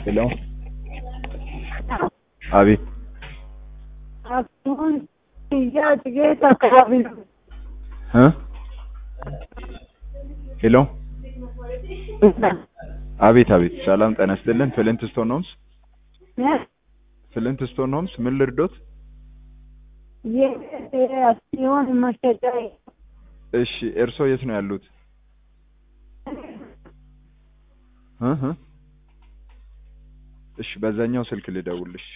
ሄሎ አቤት አሁን ሽያጭ የት አካባቢ ነው? እ ሄሎ አቤት አቤት ሰላም ጤና ይስጥልን ፍሊንት ስቶን ሆምስ ፍሊንት ስቶን ሆምስ ምን ልርዶት የአክሲዮን መሸጫ እሺ እርሶ የት ነው ያሉት እ እ እሺ በዛኛው ስልክ ልደውልሽ